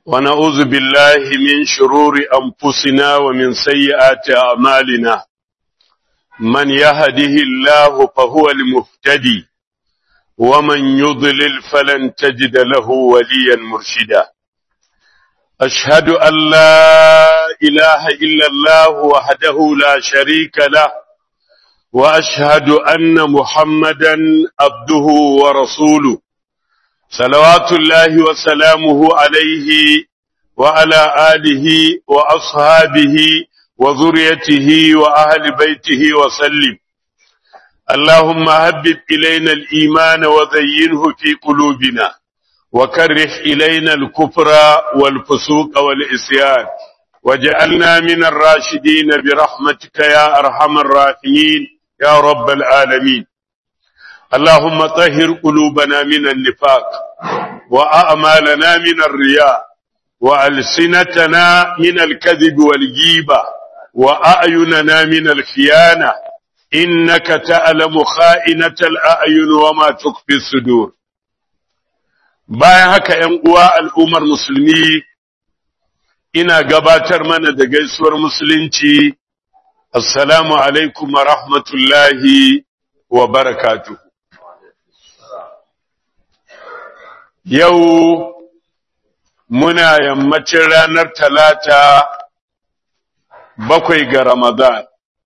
ونعوذ بالله من شرور أنفسنا ومن سيئات أعمالنا من يهده الله فهو المهتدي ومن يضلل فلن تجد له وليا مرشدا أشهد أن لا إله إلا الله وحده لا شريك له وأشهد أن محمدا عبده ورسوله صلوات الله وسلامه عليه وعلى آله وأصحابه وذريته وأهل بيته وسلم اللهم هبب إلينا الإيمان وزينه في قلوبنا وكره إلينا الكفر والفسوق والإسيان وجعلنا من الراشدين برحمتك يا أرحم الراحمين يا رب العالمين اللهم طهر قلوبنا من النفاق وأعمالنا من الرياء وألسنتنا من الكذب والجيبة وأعيننا من الخيانة إنك تعلم خائنة الأعين وما تخفي الصدور bayan haka ‘yan uwa al'ummar musulmi ina gabatar mana da gaisuwar musulunci assalamu alaikum wa rahmatullahi wa barakatuhu Yau muna yammacin ranar talata bakwai ga Ramadan.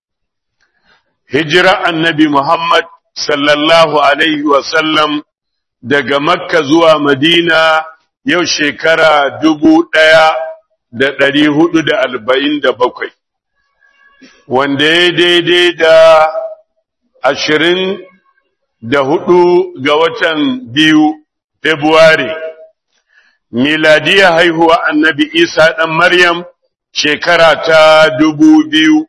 Hijira annabi Muhammad sallallahu Alaihi wasallam daga Makka zuwa Madina yau shekara dubu ɗaya da ɗari hudu da arba'in da bakwai, wanda ya daidai da ashirin da hudu ga watan biyu Februari, miladiya haihuwa annabi Isa ɗan Maryam shekara ta dubu biyu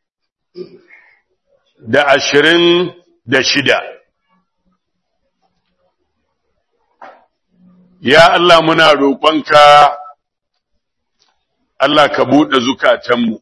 da ashirin da shida. Ya Allah muna roƙonka, Allah ka buɗe zukatanmu,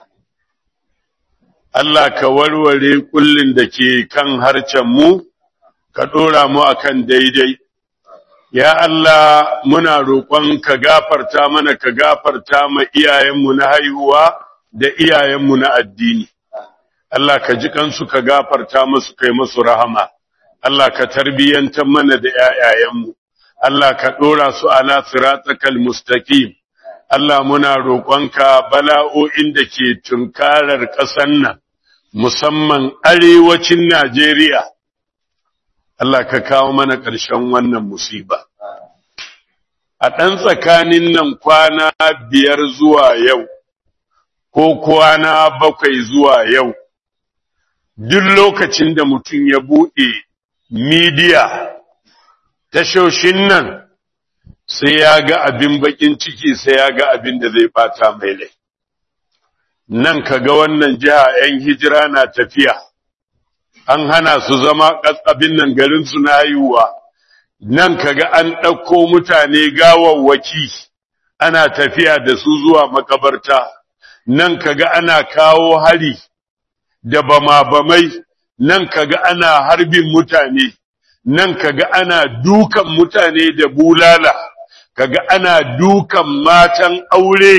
Allah ka warware ƙullin da ke kan harcenmu, ka ɗora mu akan daidai. Ya Allah muna roƙon ka gafarta mana ka gafarta ma iyayenmu na haihuwa da iyayenmu na addini. Allah ka ji kansu ka gafarta musu kai musu rahama. Allah ka tarbiyyantar mana da ‘ya'yayenmu. Allah ka ɗora su ala siratakal mustaqim. Allah muna roƙonka bala'o'in da ke tunkarar ƙasar nan, musamman arewacin Najeriya. Allah ka kawo mana ƙarshen wannan musiba. A ɗan tsakanin nan kwana biyar zuwa yau, ko kwana bakwai zuwa yau, duk lokacin da mutum ya buɗe midiya, tashoshin nan sai ya ga abin baƙin ciki sai ya ga abin da zai ɓata mai lai. Nan ka ga wannan jiha ‘yan hijira na tafiya. an hana su zama abin nan garin su na haihuwa nan kaga an ɗauko mutane gawawwaki ana tafiya da su zuwa makabarta nan kaga ana kawo hari da bama-bamai nan kaga ana harbin mutane nan kaga ana dukan mutane da bulala kaga ana dukan matan aure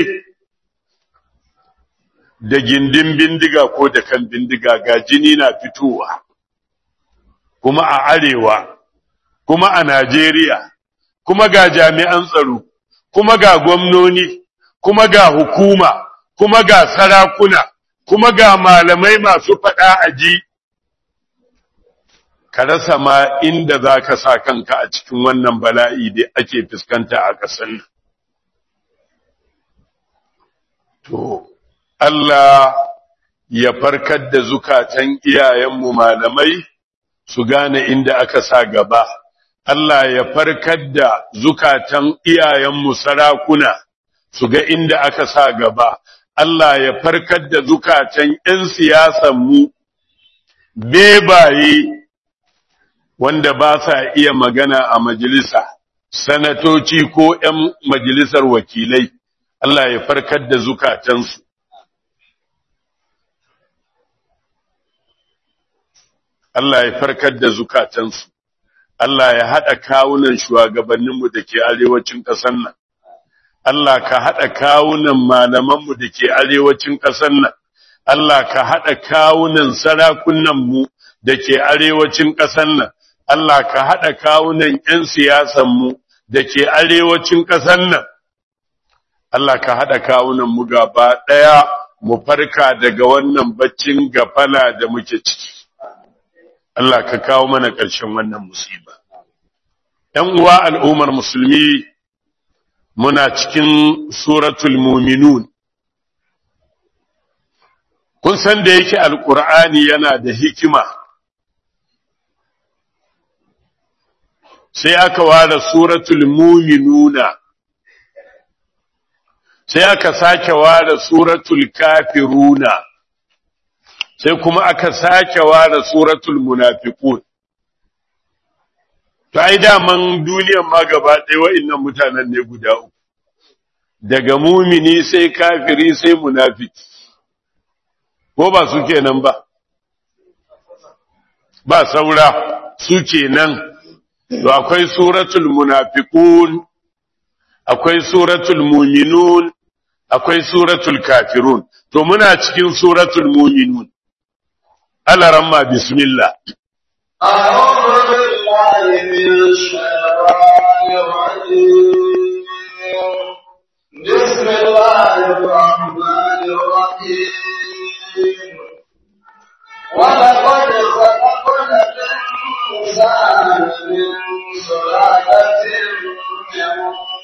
da gindin bindiga ko da kan bindiga ga jini na fitowa kuma a arewa kuma a Najeriya kuma ga jami'an tsaro kuma ga gwamnoni kuma ga hukuma kuma ga sarakuna kuma ga malamai masu faɗa aji ka rasa ma inda za ka sa kanka a cikin wannan bala'i da ake fuskanta a ƙasar nan to Allah ya farkar da zukatan iyayenmu malamai su gane inda aka sa gaba. Allah ya farkar da zukatan iyayenmu sarakuna su ga inda aka sa gaba. Allah ya farkar da zukatan ‘yan siyasanmu bebaye wanda ba sa iya magana a majalisa, sanatoci ko ‘yan majalisar wakilai. Allah ya farkar da zukatansu. Allah ya farkar da zukatansu, Allah ya haɗa kawunan shugabanninmu da ke arewacin ƙasar nan, Allah ka haɗa kawunan malamanmu da ke arewacin ƙasar nan, Allah ka haɗa kawunan sarakunanmu da ke arewacin ƙasar nan, Allah ka haɗa kawunan ‘yan siyasanmu da ke arewacin ƙasar nan, Allah ka haɗa kawunanmu gaba ɗaya mu farka daga wannan baccin gafala da muke ciki. Allah ka kawo mana ƙarshen wannan musiba. ‘Yan uwa al'ummar musulmi muna cikin suratul muminun. Kun san da yake alƙur'ani yana da hikima, sai aka ware suratul muminuna, sai aka sake ware suratul kafiruna. sai kuma aka sake ware suratul munafiqun to ai daman duniyar ma gaba ɗaya wa'annan mutanen ne guda uku daga mumini sai kafiri sai munafiki ko ba su kenan ba ba saura su kenan to akwai suratul munafiqun akwai suratul muminun akwai suratul kafirun to muna cikin suratul muminun على رمى بسم الله أعوذ بالله من الشيطان الرجيم بسم الله الرحمن الرحيم ولقد خلقنا الإنسان من سلالة من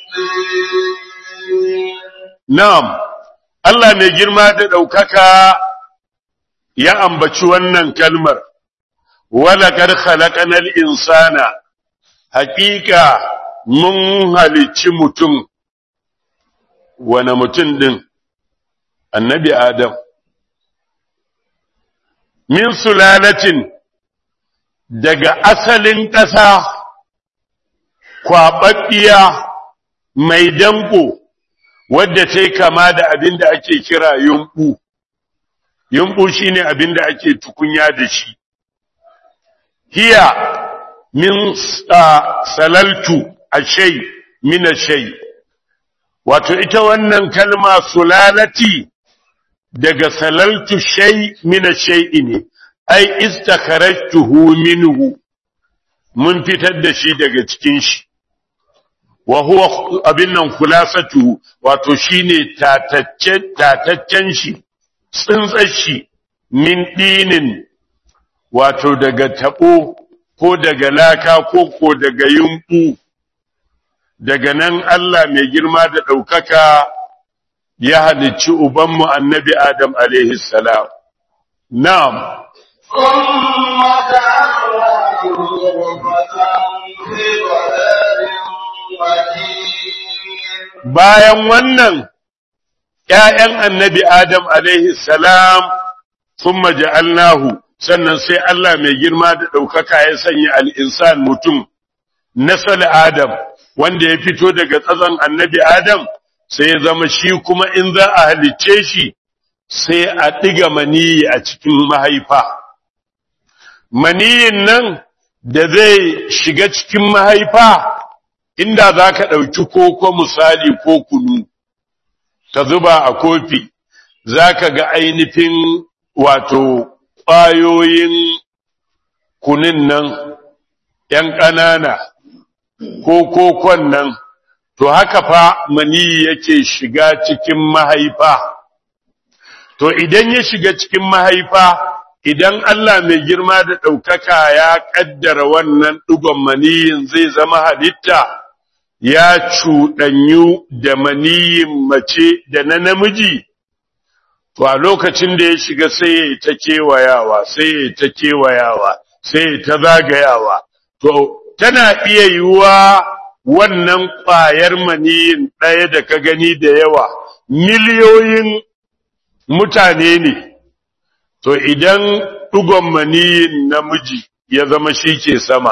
طين نعم الله mai girma da ɗaukaka ya ambaci wannan kalmar, walakar khalaqanal insana, hakika mun halicci mutum, wane mutum ɗin, annabi Adam, min sulalatin daga asalin ƙasa, kwaɓaɓɓiya mai danko, wadda ta kama da abin da ake kira yumɓu. yumbu shine abin da ake tukunya da shi hiya min salaltu ashay min ashay wato ita wannan kalma sulalati daga salaltu shay min ashay ne ai istakharajtuhu minhu mun fitar da shi daga cikin shi wa huwa abin nan khulasatu wato shine tataccen tataccen shi tsuntsashi min ɗinin wato daga taɓo ko daga laka ko ko daga yumɓu daga nan Allah mai girma da ɗaukaka ya halicci ubanmu annabi Adam alaihi salam. Na'am. ثم جعلناه نطفة في قرار مكين Bayan wannan ‘ya'yan annabi Adam alaihi salam sun maja'alnahu sannan sai Allah mai girma da ɗaukaka ya sanya al'insan mutum, nasal Adam, wanda ya fito daga tsazon annabi Adam, sai ya zama shi kuma in za a halicce shi, sai a ɗiga maniyi a cikin mahaifa. Maniyin nan da zai shiga cikin mahaifa, inda za ka ɗauki koko misali ko kunu. ka zuba a kofi za ka ga ainihin wato ƙwayoyin kunin nan ‘yan ƙanana ko kokon nan, to haka fa mani yake shiga cikin mahaifa. To idan ya shiga cikin mahaifa, idan Allah mai girma da ɗaukaka ya ƙaddara wannan ɗigon maniyin zai zama halitta. ya cuɗanyu da maniyin mace da na namiji, to a lokacin da ya shiga sai ya ta kewayawa, sai ya ta kewayawa, sai ya ta zagayawa, to tana iya yiwuwa wannan ƙwayar maniyin ɗaya da ka gani da yawa, miliyoyin mutane ne, to idan ɗugon maniyin namiji ya zama shi ke sama.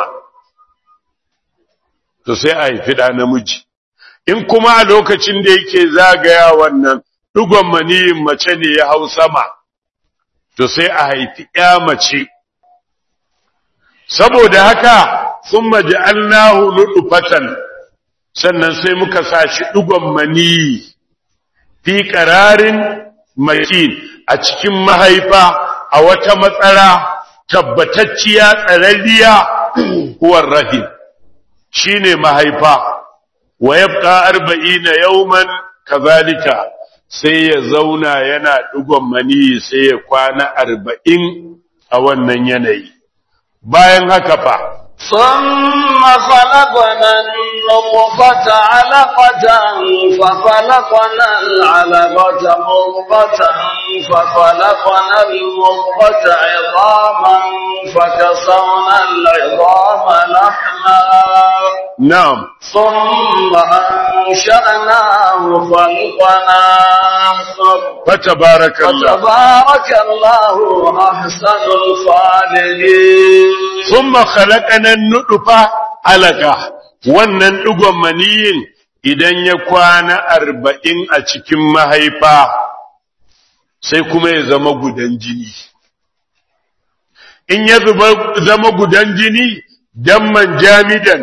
to sai a haifi ɗa namiji. In kuma a lokacin da yake zagaya wannan ɗigon maniyin mace ne ya hau sama, to sai a haifi ‘ya mace. Saboda haka sun maja'alnahu nutfatan sannan sai muka sa shi ɗigon mani fi ƙararin makin a cikin mahaifa a wata matsara tabbatacciya tsararriya huwar rahim shine mahaifa wa yabqa arba'ina yawman kazalika sai ya zauna yana ɗigon mani sai ya kwana arba'in a wannan yanayi bayan haka fa ثم خلقنا النطفة علقة فخلقنا العلقة مضغة فخلقنا المضغة عظاما فكسونا العظام لحما na'am ثم أنشأناه خلقنا آخر fatabarakallah فتبارك الله أحسن الخالقين thumma khalaqana an-nutfa alaka wannan ɗigon maniyin idan ya kwana arba'in a cikin mahaifa sai kuma ya zama gudan jini in ya zuba- zama gudan jini damman jamidan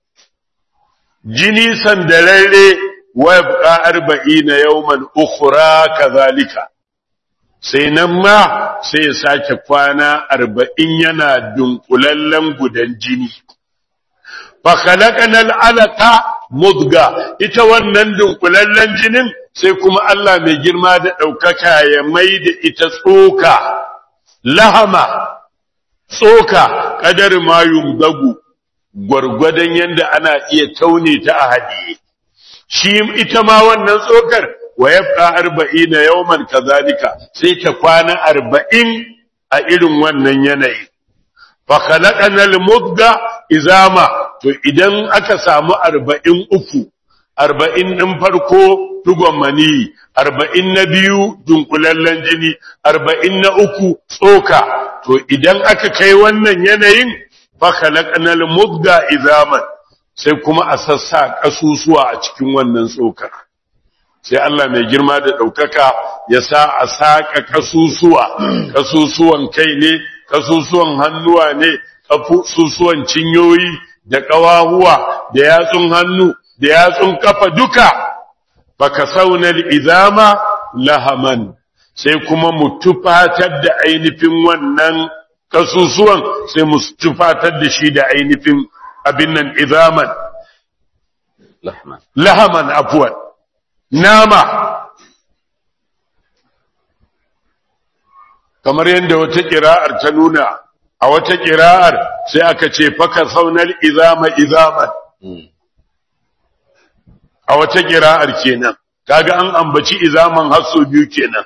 jini sandararre wa yabqa arba'ina yawman ukhra kazalika sai nan ma sai ya sake kwana arba'in yana dunkulallen gudan jini fa khalaqana al'alaqa mudga ita wannan dunkulallen jinin sai kuma Allah mai girma da ɗaukaka ya mai da ita tsoka lahama tsoka kadar ma yumdagu gwargwadon yanda ana iya taune ta a hadiye shi ita ma wannan tsokar wa yabqa arba'ina yawman kazalika sai ta kwana arba'in a irin wannan yanayi fa khalaqana al-mudga izama to idan aka samu arba'in uku arba'in ɗin farko dugon mani arba'in na biyu dunkulallen jini arba'in na uku tsoka to idan aka kai wannan yanayin fa khalaqnal mudga izaman sai kuma a sassa kasusuwa a cikin wannan tsokar sai Allah mai girma da ɗaukaka ya sa a saƙa kasusuwa kasusuwan kai ne kasusuwan hannuwa ne kasusuwan cinyoyi da ƙawahuwa da yatsun hannu da yatsun kafa duka baka saunar izama lahaman sai kuma mu tufatar da ainihin wannan kasusuwan sai mu tufatar da shi da ainihin abin nan izaman لحما lahaman afuwan nama kamar yadda wata ƙira'ar ta nuna a wata ƙira'ar sai aka ce faka saunar izama izaman a wata ƙira'ar kenan kaga an ambaci izaman hasso biyu kenan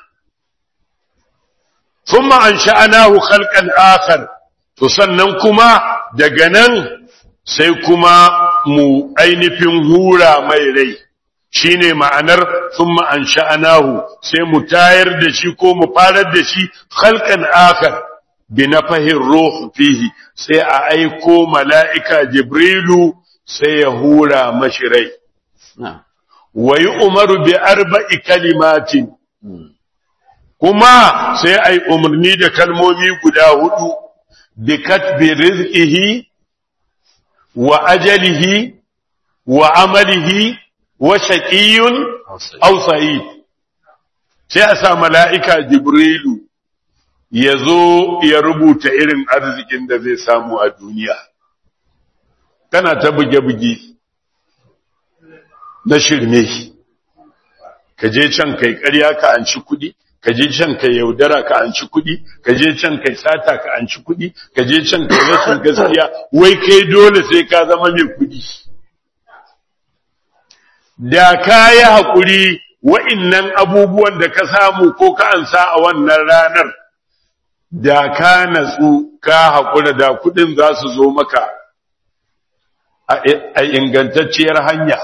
thumma ansha'nahu khalqan akhar to sannan kuma daga nan sai kuma mu ainihin hura mai rai shine ma'anar thumma ansha'nahu sai mu tayar da shi ko mu farar da shi khalqan akhar bi nafahir ruh fihi sai a aiko mala'ika jibrilu sai ya hura mashi rai نعم wa yi umaru bi arba'i kalimatin kuma sai ai umarni da kalmomi guda hudu bi katbi rizqihi wa ajalihi wa amalihi wa shaqiyun aw sa'id sai a sa mala'ika jibrilu ya zo ya rubuta irin arzikin da zai samu a duniya kana ta buge-buge na shirme ka je can kai ƙarya ka anci kuɗi ka je can kai yaudara ka anci kuɗi ka je can kai sata ka anci kuɗi ka je can kai rashin gaskiya wai kai dole sai ka zama mai kuɗi da ka yi haƙuri wa'innan abubuwan da ka samu ko ka ansa a wannan ranar da ka natsu ka haƙura da kuɗin za su zo maka a ingantacciyar hanya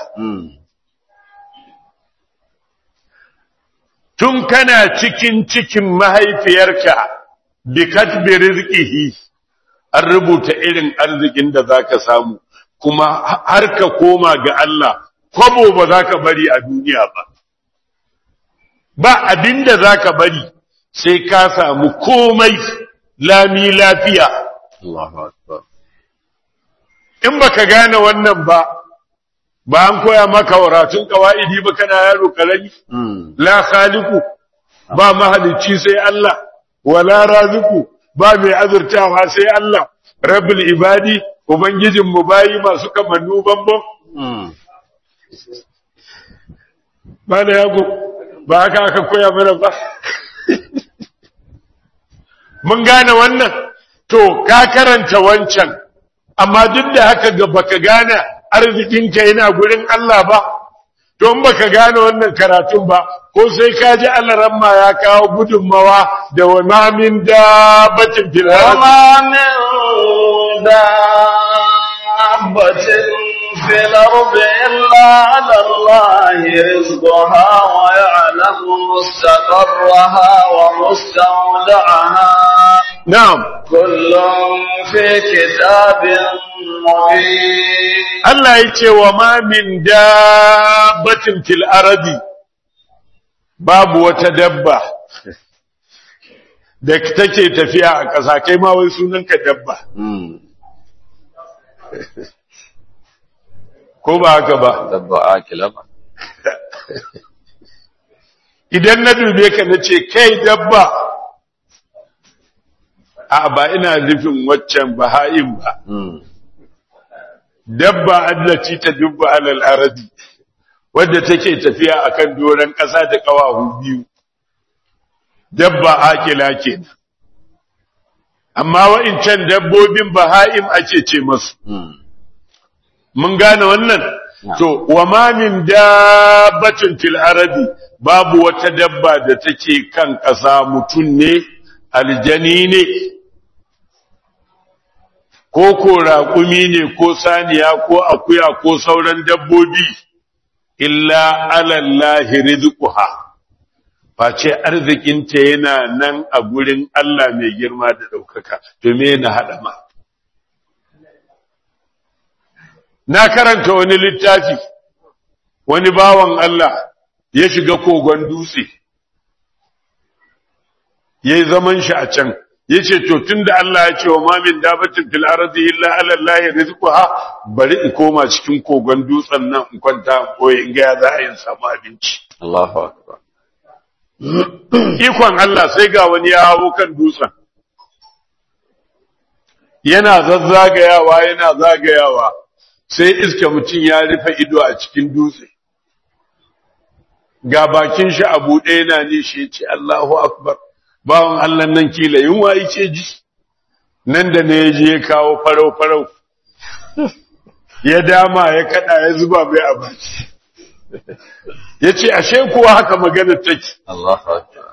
tun kana cikin cikin mahaifiyarka bi katbi rizqihi an rubuta irin arzikin da zaka samu kuma har ka koma ga Allah kwabo ba zaka bari a duniya ba ba abinda zaka bari sai ka samu komai lami lafiya الله أكبر in baka gane wannan ba ba an koya maka waratun kawaidi ba kana yaro karami Mm. la khaliqu ba mahalicci sai Allah wala raziku ba mai azurtawa sai Allah rabbul ibadi ubangijin mu bayi masu kamannu bambam Mm. ba da yago ba haka aka koya mana ba mun gane wannan to ka karanta wancan amma duk da haka ga baka gane arzikinka yana gurin Allah ba don baka gane wannan karatun ba ko sai ka ji alaramma ya kawo gudunmawa da wa ma min dabbatin fil ardi وما من دابة في الأرض إلا على الله رزقها ويعلم مستقرها ومستودعها na'am كل في كتاب مبين Allah ya ce wa ma min dabbatin fil ardi babu wata dabba da take tafiya a ƙasa kai ma wai sunanka dabba Mm. ko ba haka ba dabba akila ba idan na dube ka na ce kai dabba a ba ina nufin waccan baha'in ba Mm. dabba allaci ta dubba alal ardi wadda take tafiya akan doron ƙasa da ƙawahu biyu dabba akila kenan amma wa'incan dabbobin baha'im ake ce masu Mm. mun gane wannan Na. to wa ma min dabbatin fil ardi babu wata dabba da take kan ƙasa mutum ne aljani ne ko ko raƙumi ne ko saniya ko akuya ko sauran dabbobi illa alallahi rizquha face arzikinta yana nan a gurin Allah mai girma da ɗaukaka to me na haɗa ma na karanta wani littafi wani bawan Allah ya shiga kogon dutse ya yi zaman shi a can ya ce to tun da Allah ya ce wa mamin dabatin fil ardi illa ala Allah rizquha bari in koma cikin kogon dutsen nan in kwanta ko in ga ya za a yi in samu abinci Allahu akbar ikon Allah sai ga wani ya hawo kan dutsen yana zazzagayawa yana zagayawa sai iska mutum ya rufe ido a cikin dutse ga bakin shi a buɗe yana ne shi ya ce Allahu akbar bawan Allah nan kila yunwa yake ji nan da ne ya je ya kawo farau farau ya dama ya kada ya zuba mai a baki ya ce ashe kuwa haka magana take Allahu akbar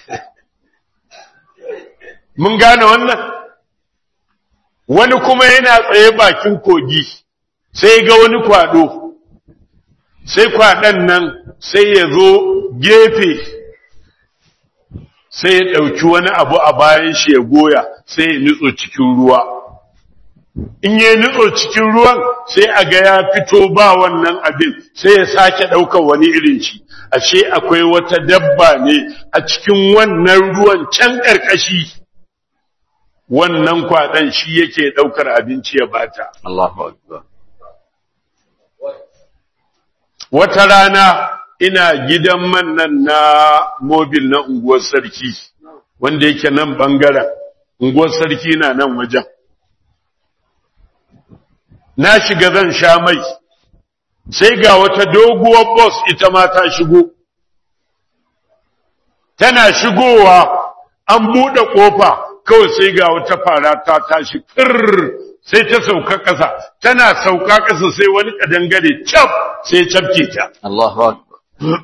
mun gane wannan wani kuma yana tsaye bakin kogi sai ga wani kwado sai kwaɗan nan sai ya zo gefe sai ya ɗauki wani abu a bayan shi ya goya sai ya nutso cikin ruwa in ya nutso cikin ruwan sai a ga ya fito ba wannan abin sai ya sake ɗaukar wani irin shi ashe akwai wata dabba ne a cikin wannan ruwan can ƙarƙashi wannan kwaɗan shi yake ɗaukar abinci ya bata Allahu akbar wata rana ina gidan man nan na mobil na unguwar sarki wanda yake nan bangaren unguwar sarki na nan wajen na shiga zan sha mai sai ga wata doguwar bus ita ma ta shigo tana shigowa an buɗe ƙofa kawai sai ga wata fara ta tashi fir sai ta sauka ƙasa tana sauka ƙasa sai wani kadangare cap sai cafke ta Allahu akbar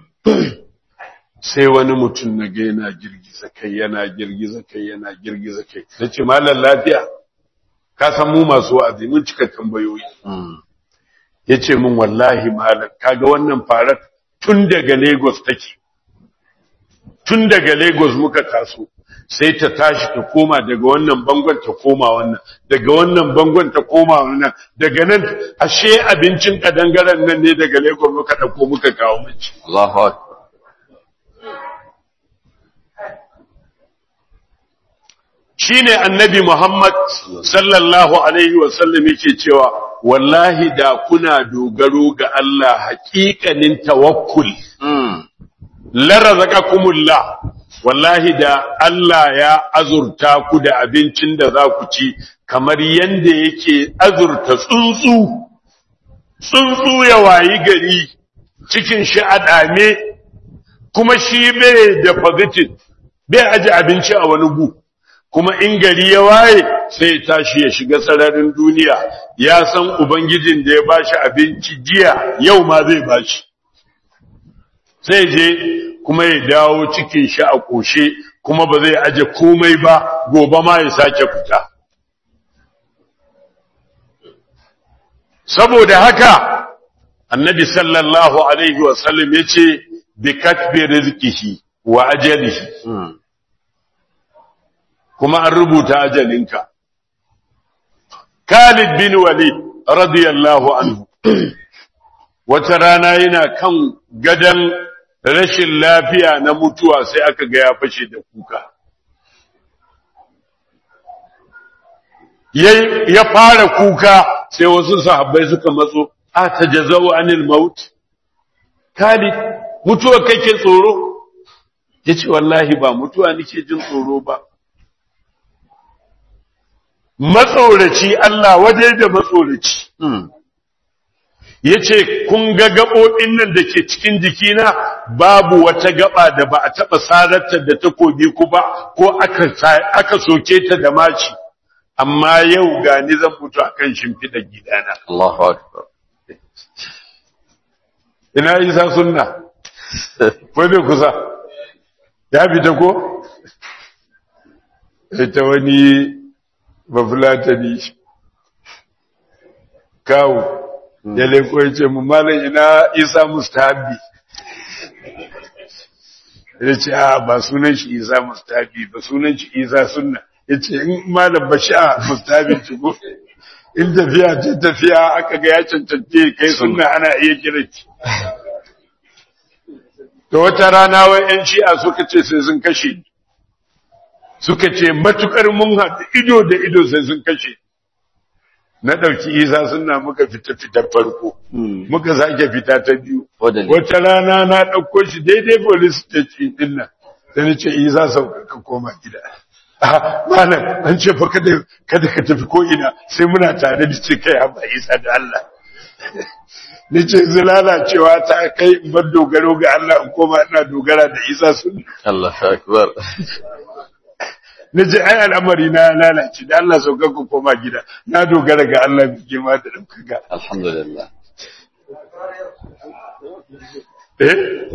sai wani mutum na ga yana girgiza kai yana girgiza kai yana girgiza kai nace malam lafiya ka san mu masu wa'azi mun cika tambayoyi Mm. yace min wallahi malam kaga wannan farar tun daga Lagos take tun daga Lagos muka taso sai ta tashi ta koma daga wannan bangon ta koma wannan daga wannan bangon ta koma wannan daga nan ashe abincin kadangaren nan ne daga Lagos muka dauko muka kawo mace Allahu akbar shine annabi Muhammad sallallahu alaihi wasallam yake cewa wallahi da kuna dogaro ga Allah haƙiƙanin tawakkul la razaqakumullah wallahi da Allah ya azurta ku da abincin da za ku ci kamar yanda yake azurta tsuntsu tsuntsu ya wayi gari cikin shi a dame kuma shi bai da fagitin bai aje abinci a wani gu kuma in gari ya waye sai ya tashi ya shiga sararin duniya ya san ubangijin da ya bashi abinci jiya yau ma zai bashi sai je kuma ya dawo cikin shi a koshe kuma ba zai aje komai ba gobe ma ya sake fita saboda haka annabi sallallahu alaihi wasallam ya ce bi katbi rizqihi wa ajalihi kuma an rubuta ajalinka Khalid bin Walid radiyallahu anhu wata rana yana kan gadan rashin lafiya na mutuwa sai aka ga ya fashe da kuka ya fara kuka sai wasu sahabbai suka matso a tajazau anil maut Khalid mutuwa kake tsoro yace wallahi ba mutuwa nake jin tsoro ba matsoraci Allah waje da matsoraci yace kun ga gabobin nan da ke cikin jikina babu wata gaba da ba a taba sararta da takobi ku ba ko aka aka soke ta da maci amma yau ga ni zan mutu akan shimfiɗar gidana Allahu akbar ina isa sunna ko bai kusa ya fita ko ita wani bafulatani kawo ya leko ya ce mu malam ina isa mustahabi ya ce a ba sunan shi isa mustahabi ba sunan shi isa sunna ya ce in malam ba sha mustahabi ci ko in tafiya ce tafiya aka ga ya cancance kai sunna ana iya kira ki to wata rana wai yan shi'a suka ce sai sun kashe suka ce matukar mun haɗu ido da ido sai sun kashe na ɗauki isa suna muka fita fitar farko muka sake fita ta biyu wata rana na ɗauko shi daidai police station ɗin nan sai ni ce isa sauka ka koma gida malam an ce fa kada kada ka tafi ko ina sai muna tare da ce kai haba isa da Allah ni ce zulala cewa ta kai in bar dogaro ga Allah in koma ina dogara da isa sun Allahu akbar na ce ai al'amari na lalace da Allah sauka ku koma gida na dogara ga Allah mai girma da ɗaukaka alhamdulillah eh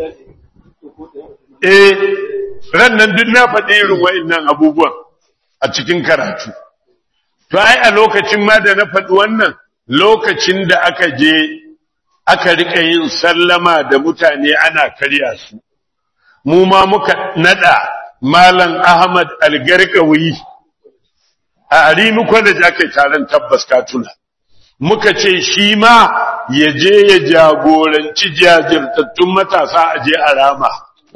eh ran nan duk na faɗi irin wa'annan abubuwan a cikin karatu to ai a lokacin ma da na faɗi wannan lokacin da aka je aka rika yin sallama da mutane ana karya su mu ma muka nada malam Ahmad Algarkawi a Arimi College aka taron tabbas katuna muka ce shi ma ya je ya jagoranci jajirtattun matasa a je a rama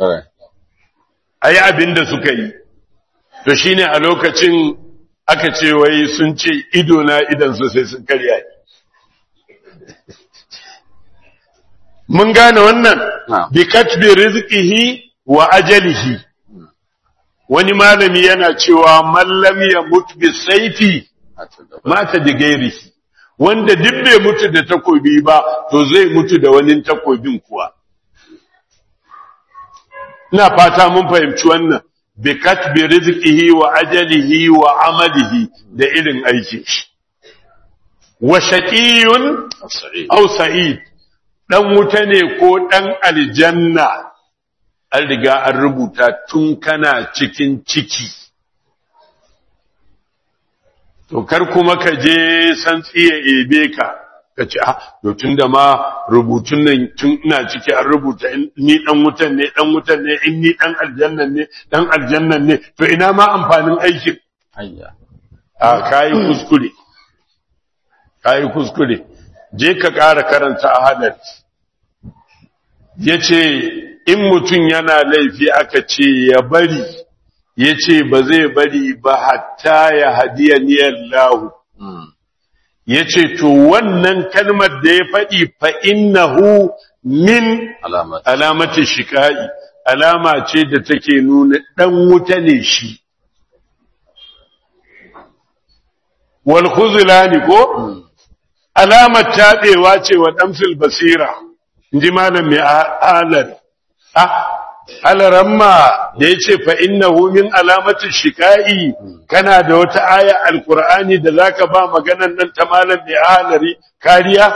a yi abin da suka yi to shine a lokacin aka ce wai sun ce ido na idan su sai sun karya ni mun gane wannan bi katbi rizqihi wa ajalihi wani malami yana cewa mallam ya mutu bi saifi mata da gairihi wanda duk bai mutu da takobi ba to zai mutu da wani takobin kuwa ina fata mun fahimci wannan bi katbi rizqihi wa ajalihi wa amalihi da irin aikin shi wa shaqiyun aw sa'id dan wuta ne ko dan aljanna an riga an rubuta tun kana cikin ciki to kar kuma ka je san tsiye ebe ka ka ce ah to tunda ma rubutun nan tun ina ciki an rubuta ni dan wutan ne dan wutan ne in ni dan aljannan ne dan aljannan ne to ina ma amfanin aikin ayya a kai kuskure kai kuskure je ka ƙara karanta ahadar yace in mutum yana laifi aka ce ya bari yace ba zai bari ba hatta ya hadiya niyallahu yace to wannan kalmar da ya faɗi fa innahu min Alamat. alamati shikai alama ce da take nuna dan wuta ne shi wal khuzlani ko alamar taɗewa ce wa ɗamfil basira, in ji malam mai alar. Ah, alaramma da ya ce fa inna min alamatin shika'i kana da wata aya alkur'ani da za ka ba maganan nan ta malam mai alari kariya?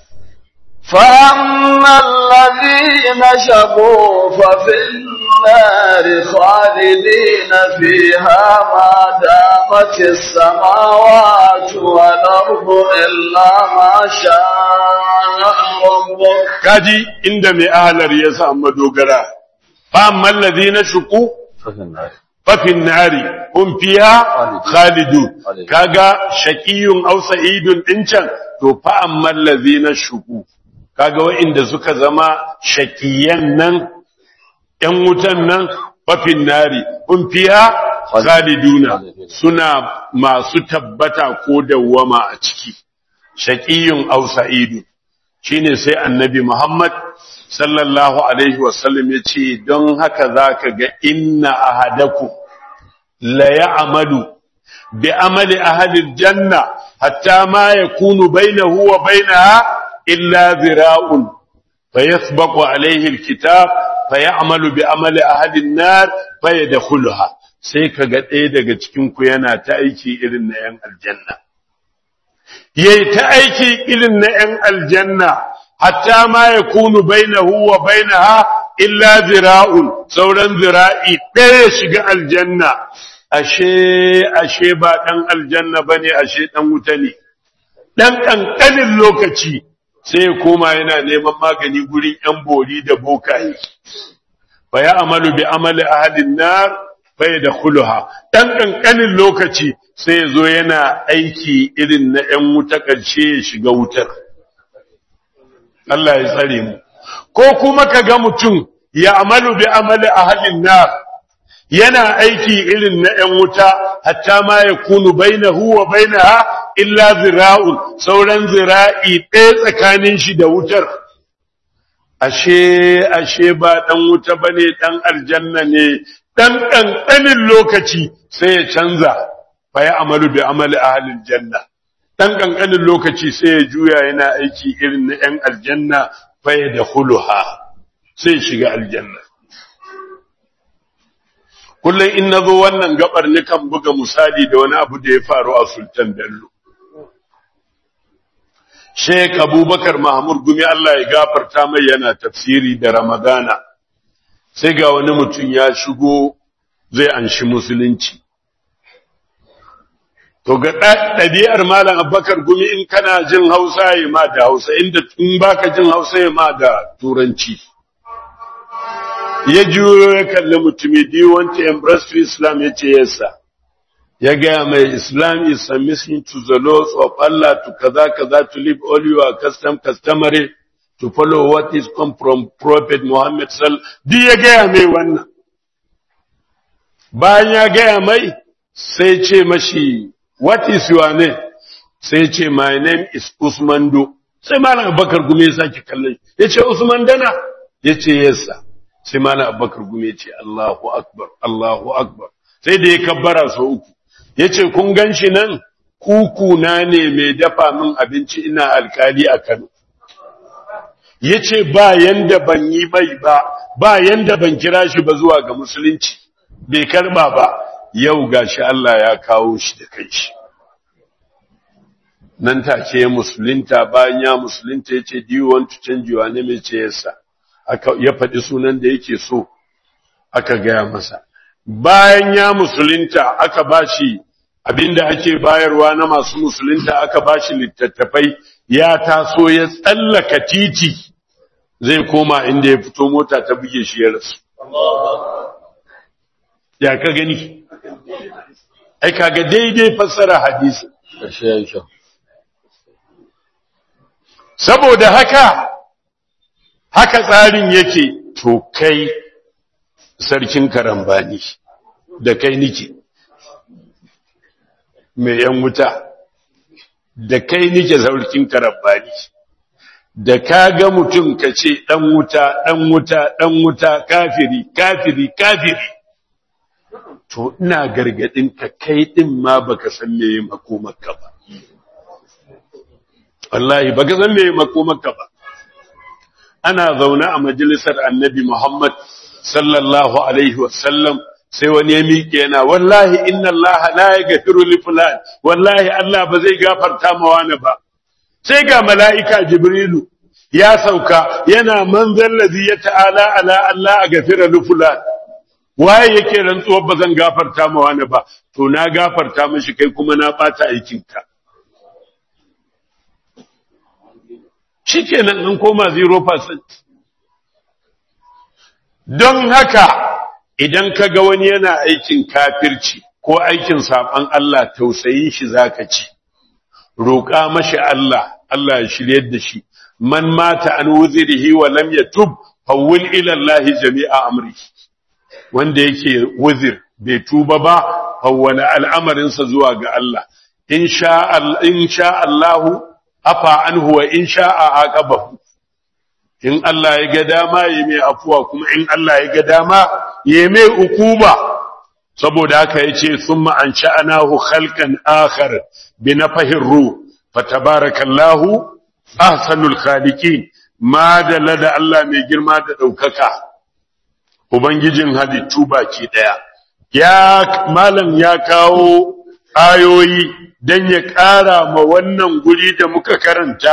فأما الذين شقوا ففي النار خالدين فيها ما دامت السماوات والأرض إلا ما شاء ربك Kaji inda mai alar ya samu dogara, fa amma na shuku Fafin nari. fafin nari kun fiya khalidu kaga shaqiyun aw sa'idun din can to fa ammal ladhina shuku kaga wa'inda suka zama shaqiyan nan yan wutan nan fafin nari kun fiya khaliduna suna masu tabbata ko dawwama a ciki shaqiyun aw sa'idun shine sai annabi Muhammad sallallahu alaihi wasallam ya ce don haka za ka ga inna ahadaku la ya'malu bi amali ahli janna hatta ma yakunu bainahu wa bainaha illa zira'un fayasbaqu alaihi alkitab fayamalu bi amali ahli an-nar fayadkhuluha sai kaga ɗaya daga cikin ku yana ta aiki irin na yan aljanna yayi ta aiki irin na ‘yan aljanna, hatta ma ya kunu bainahu wa bainaha illa zira'un, sauran zira'i ɗaya shiga aljanna, ashe, ashe ba ɗan aljanna ba ne, ashe ɗan wuta ne. Ɗan ƙanƙanin lokaci sai ya koma yana neman magani gurin ‘yan bori da bokaye. Ba ya amalu bi amali ahadin nar bai da kuluha ɗan ƙanƙanin lokaci sai ya zo yana aiki irin na ‘yan wuta ƙarshe ya shiga wutar. Allah ya tsare mu. Ko kuma ka ga mutum ya amalu bi amali a halin na yana aiki irin na ‘yan wuta, hatta ma ya kunu bainahu wa bainaha illa zira'un, sauran zira'i ɗaya tsakanin shi da wutar. Ashe, ashe ba ɗan wuta ba ne, ɗan aljanna ne, ɗan ƙanƙanin lokaci sai ya canza. fa ya amalu bi amali ahlil janna dan kankanin lokaci sai ya juya yana aiki irin na yan aljanna fa ya dakhuluha sai ya shiga aljanna kullum in nazo wannan gabar kan buga misali da wani abu da ya faru a Sultan Bello Sheikh Abubakar Mahmud Gumi Allah ya gafarta mai yana tafsiri da Ramadana sai ga wani mutum ya shigo zai anshi musulunci To ga ɗabi'ar Malam Abubakar gumi in kana jin Hausa ya ma da Hausa, inda in baka jin Hausa ya ma da Turanci. Ya juyo ya kalli mutumi, do you want to embrace to Islam ya ce yasa. Ya gaya mai Islam is submission to the laws of Allah to kaza kaza to live all your custom customary to follow what is come from Prophet Muhammad sal. Di ya gaya mai wannan. Bayan ya gaya mai sai ce mashi What is your name? Sai ce, My name is Usman Do. Sai Malam Abubakar Gume ya sake kallon ya ce, Usman Dana? Ya ce, Yes, sir. Sai Malam Abubakar Gume ya ce, Allahu Akbar, Allahu Akbar. Sai da ya kabbara sau uku. Ya ce, Kun gan shi nan? Kukuna ne mai dafa min abinci ina alkali a Kano. Ya ce, Ba yanda ban yi mai ba, ba yanda ban kira shi ba zuwa ga Musulunci, bai karba ba. yau gashi Allah ya kawo shi da kai shi nan take musulunta bayan ya musulunta yace do you want to change your name yace yasa aka ya faɗi sunan da yake so aka gaya masa bayan ya musulunta aka bashi abinda ake bayarwa na masu musulunta aka bashi littattafai ya taso ya tsallaka titi zai koma inda ya fito mota ta buge shi ya rasu ya ka gani ai kaga daidai fassara hadisi Ƙarshe ya yi kyau. saboda haka haka tsarin yake to kai sarkin karambani da kai nike mai yan wuta da kai nike saurikin karabbani da ka ga mutum ka ce ɗan wuta ɗan wuta ɗan wuta kafiri kafiri kafiri to ina gargadin ka kai din ma baka san me makomarka ba wallahi baka san me makomarka ba ana zaune a majalisar annabi Muhammad sallallahu alaihi wasallam sai wani ya miƙe yana wallahi inna Allah la yaghfiru li fulan wallahi Allah ba zai gafarta ma wani ba sai ga mala'ika jibrilu ya sauka yana manzal ladhi ya ta'ala ala Allah a gafira li fulan waye yake rantsuwar ba zan gafarta ma wani ba to na gafarta mashi kai kuma na bata aikinka shikenan an koma 0% don haka idan ka ga wani yana aikin kafirci ko aikin saban Allah tausayin shi zaka ci roƙa mashi Allah Allah ya shiryar da shi man mata an wuzirihi wa lam yatub fawwil ila Allah jami'a amrihi wanda yake wuzir bai tuba ba hawwala al'amarinsa zuwa ga Allah in sha Allah afa anhu wa in sha'a aqabahu in Allah ya ga dama ya mai afuwa kuma in Allah ya ga dama ya mai ukuba saboda haka yace thumma an sha'anahu khalqan akhar bi nafahir ruh fatabarakallahu ahsanul khaliqin ma da lada Allah mai girma da daukaka Ubangijin halittu baki ɗaya, ya malam ya kawo ayoyi don ya ƙara ma wannan guri da muka karanta,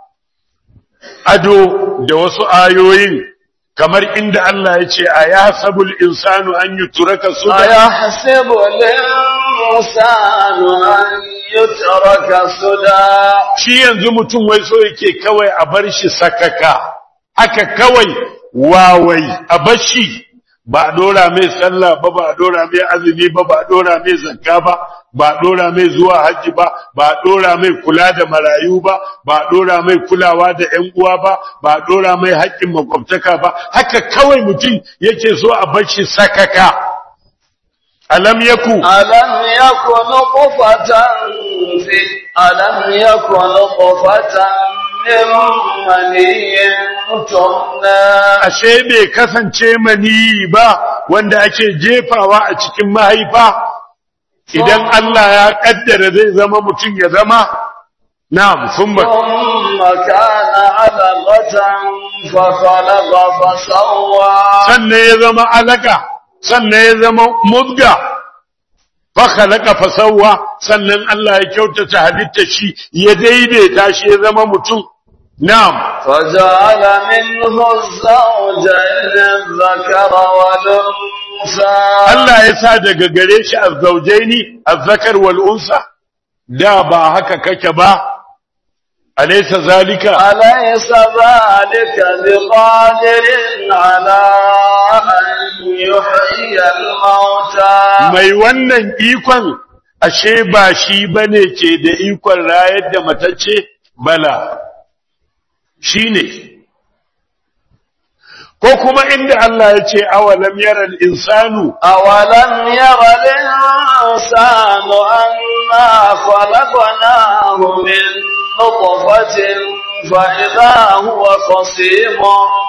ado da wasu ayoyin kamar inda Allah ya ce, A ya sabul insanu an yi turaka su A ya sabul insanu an yi turaka su da. Shi yanzu mutum wai so yake kawai a bar shi sakaka, haka kawai wawai a bashi ba a dora mai sallah ba ba a dora mai azumi ba ba a dora mai zakka ba ba a dora mai zuwa hajji ba ba a dora mai kula da marayu ba ba a dora mai kulawa da ƴan uwa ba ba a dora mai haƙƙin makwabtaka ba haka kawai mutum yake so a bashi sakaka alam yaku alam yaku nutfatan fi alam yaku nutfatan ashe bai kasance mani ba wanda ake jefawa a cikin mahaifa idan Allah ya kaddara zai zama mutum ya zama na'am thumma thumma kana alaqatan fa khalaqa fa sawwa sannan ya zama alaka sannan ya zama mudga fa khalaqa fa sawwa sannan Allah ya kyautata halitta shi ya daidaita shi ya zama mutum نعم فجعل منه الزوجين الذكر والأنثى Allah ya sa daga gare shi azzaujaini azzakar wal unsa da ba haka kake ba alaysa zalika أليس ذلك بقادر على أن يحيي الموتى mai wannan ikon ashe ba shi bane ke da ikon rayar da matacce bala shine ko kuma inda Allah ya ce awalam yaral insanu أولم ير الإنسان أنا خلقناه من نطفة فإذا هو خصيم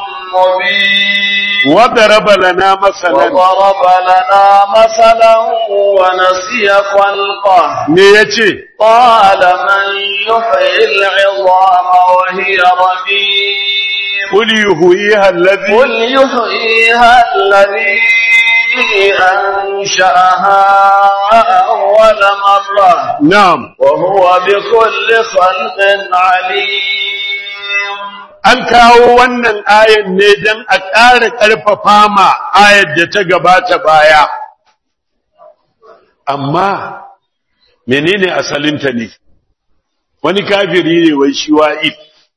مبين وضرب لنا مثلا وضرب لنا مثلا ونسي خلقه me yace قال من يحيي العظام وهي رميم qul yuhyiha alladhi قل يحييها الذي أنشأها أول مرة na'am وهو بكل خلق عليم an kawo wannan ayan ne don a ƙara ƙarfafa ma ayar da ta gabata baya amma menene asalinta ne wani kafiri ne wai shi wa'id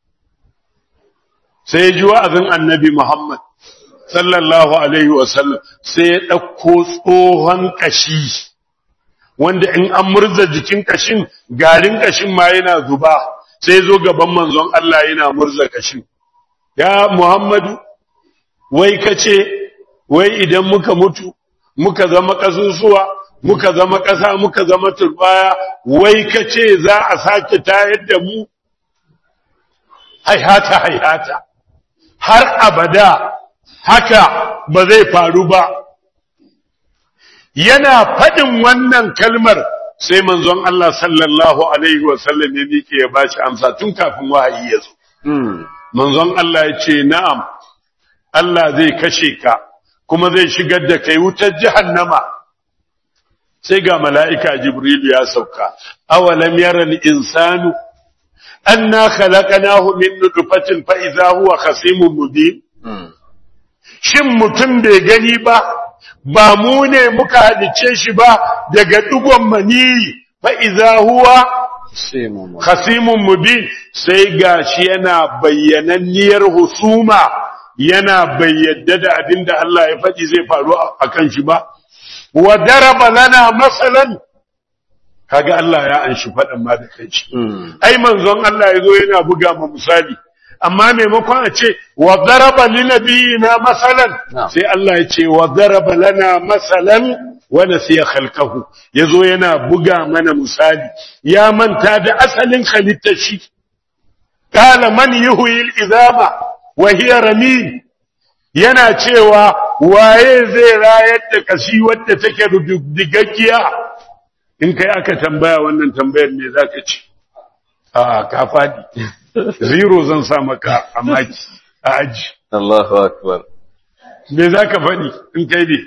sai ji wa'azin annabi Muhammad sallallahu alaihi wasallam sai ya ɗauko tsohon ƙashi wanda in an murza jikin ƙashin garin ƙashin ma yana zuba sai zo gaban manzon Allah yana murza ƙashin ya Muhammadu wai kace wai idan muka mutu muka zama ƙasusuwa muka zama ƙasa muka zama turbaya wai ka ce za a sake tayar da mu haihata haihata har abada haka ba zai faru ba yana faɗin wannan kalmar sai manzon Allah sallallahu alaihi wasallam ya miƙe ya bashi amsa tun kafin wahayi ya zo manzon Allah ya ce na'am Allah zai kashe ka kuma zai shigar da kai wutar jahannama sai ga mala'ika Jibril ya sauka, awalam yaral insanu, an na khalaqanahu min nutfatin fa idza huwa khasimun mubin Shin mutum bai gani ba, ba mu ne muka halice shi ba daga ɗigon maniyi fa idza huwa khasimun mubin sai gashi yana bayyananniyar husuma yana bayyada da abin da Allah ya faɗi zai faru a kan shi ba. wa daraba lana masalan kaga Allah ya anshi faɗin ma da kanshi ai manzon Allah ya zo yana buga ma misali amma maimakon a ce wa daraba li nabiyina masalan sai Allah ya ce wa daraba lana masalan wa nasiya khalqahu yazo yana buga mana misali ya manta da asalin halittar shi qala man yuhyi al-izama wa hiya ramim yana cewa waye zai rayar da kashi wadda take digaggiya in kai aka tambaya wannan tambayar me zaka ce a ka fadi zero zan sa maka a maki a aji Allahu akbar me zaka fadi in kai ne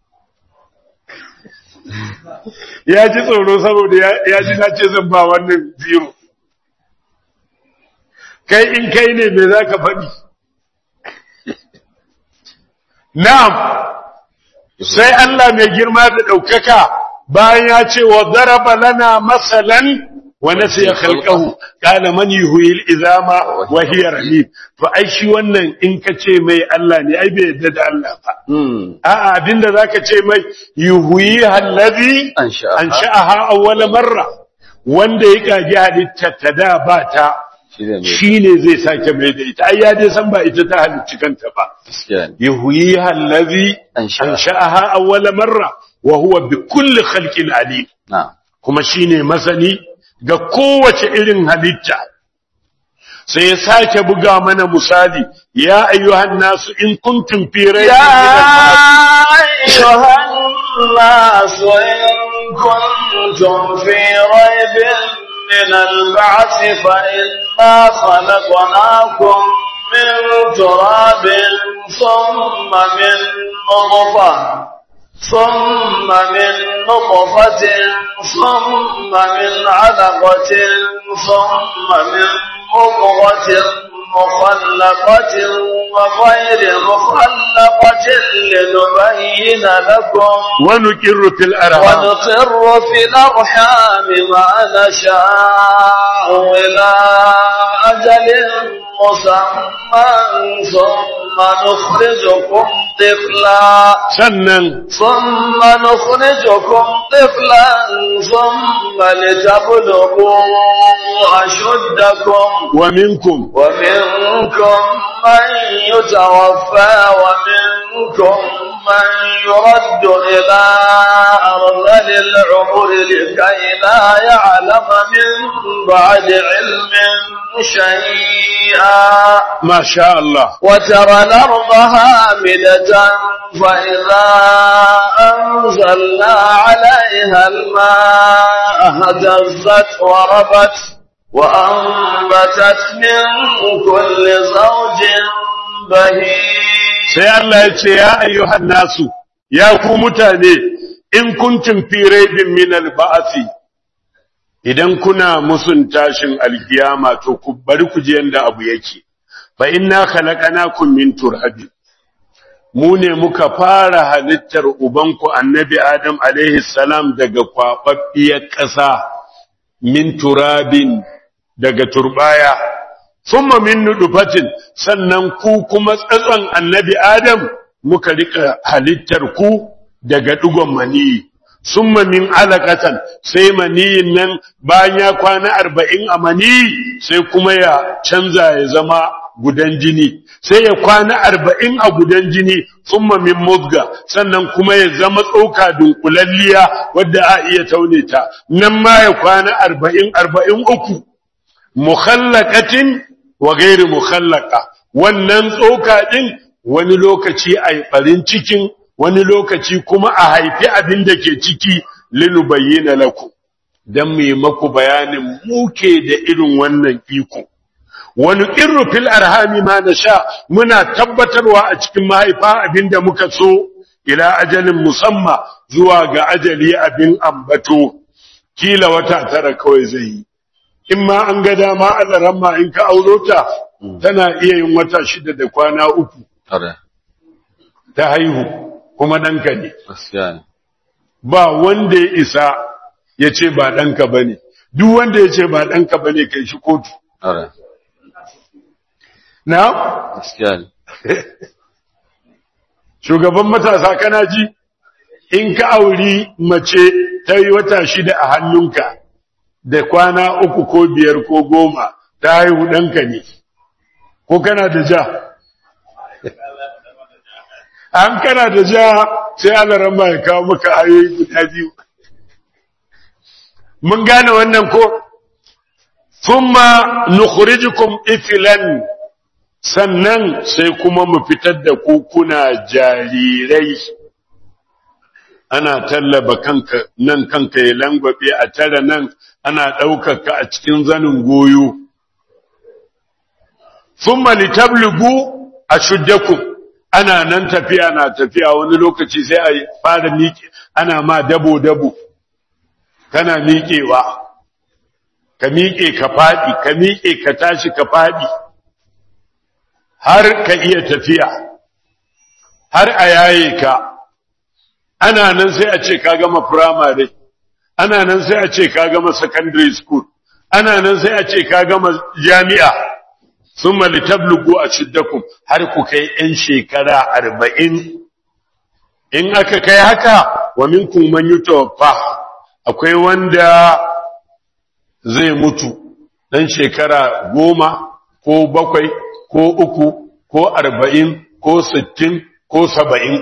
ya ji tsoro saboda ya ji na ce zan ba wannan zero kai in kai ne me zaka fadi Na'am, sai Allah mai girma da ɗaukaka bayan ya ce wa zaraba lana masalan wa nasiya khalqahu qala man yuhyil izama wa hiya ramim to ai shi wannan in ka ce mai Allah ne ai bai yadda da Allah ba a'a abinda zaka ce mai yuhyi allazi ansha'aha awwal marra wanda ya kage halitta ta da ba ta shi ne zai sake mai da ita ai ya dai san ba ita ta halicci kanta ba yuhyi allazi ansha'aha awwal marra wa huwa bi kulli khalqin alim kuma shine masani ga kowace irin halitta sai ya sake buga mana misali ya ayyuhan nasu in kuntum fi raybin ya ayyuhan nasu in kuntum fi raybin من البعث فإنا خلقناكم من تراب ثم من نطفة ثم من نطفة ثم من علقة ثم من مضغة مخلقة وغير مخلقة لنبين لكم ونقر في الأرحام ونقر في الأرحام ما نشاء إلى أجل مسمى ثم نخرجكم طفلا sannan ثم نخرجكم طفلا ثم لتبلغوا أشدكم wa minkum ومنكم من يتوفى ومنكم من يرد إلى أرذل العمر لكي لا يعلم من بعد علم شيئا ma sha Allah وترى الأرض هامدة فإذا أنزلنا عليها الماء اهتزت وربت وأنبتت من كل زوج بهيج sai Allah ya ce ya ayyuhan nasu ya ku mutane in kuntum fi raibin min al-ba'thi idan kuna musun tashin alkiyama to ku bari ku je yanda abu yake fa inna khalaqnakum min turabin mu ne muka fara halittar ubanku annabi adam alaihi salam daga kwababbiyar ƙasa min turabin daga turbaya summa min nudufatin sannan ku kuma tsatson annabi adam muka rika halittar ku daga dugon maniyi summa min alaqatan sai maniyin nan bayan ya kwana arba'in a maniyi sai kuma ya canza ya zama gudan jini sai ya kwana arba'in a gudan jini tsumma min mudga sannan kuma ya zama tsoka dunkulalliya wadda a iya taune ta nan ma ya kwana arba'in arba'in uku mukhallaqatin wa ghairi mukhallaqa wannan tsoka din wani lokaci a barin cikin wani lokaci kuma a haifi abin da ke ciki linubayyana lakum dan mu maku bayanin muke da irin wannan iko wani irru fil arhami ma nasha muna tabbatarwa a cikin mahaifa abinda muka so ila ajalin musamma zuwa ga ajali abin ambato kila wata tara kawai zai yi in ma an ga dama Allah ramma in ka auro ta tana iya yin wata shida da kwana uku Tare. ta haihu kuma ɗanka ne Gaskiya ne. ba wanda ya isa ya ce ba ɗanka ba ne duk wanda ya ce ba ɗanka ba ne kai shi kotu Tare. na Gaskiya ne. shugaban matasa kana ji in ka auri mace ta yi wata shida a hannunka da kwana uku ko biyar ko goma ta haihu ɗanka ne ko kana da ja an kana da ja sai alaran ya kawo maka ayoyi guda biyu mun gane wannan ko thumma nukhrijukum iflan sannan sai kuma mu fitar da ku kuna jarirai ana tallaba kanka nan kanka ya langwabe a tara nan ana ɗaukaka a cikin zanin goyo thumma litablugu ashuddakum ana nan tafiya na tafiya wani lokaci sai a fara miƙe ana ma dabo dabo kana miƙewa ka miƙe ka faɗi ka miƙe ka tashi ka faɗi har ka iya tafiya har a yaye ka ana nan sai a ce ka gama primary ana nan sai a ce ka gama secondary school ana nan sai a ce ka gama jami'a sun litablugu a shiddakum har ku kai ‘yan shekara arba'in in aka kai haka wa minkum man yutawaffa akwai wanda zai mutu ɗan shekara goma ko bakwai ko uku ko arba'in ko sittin ko saba'in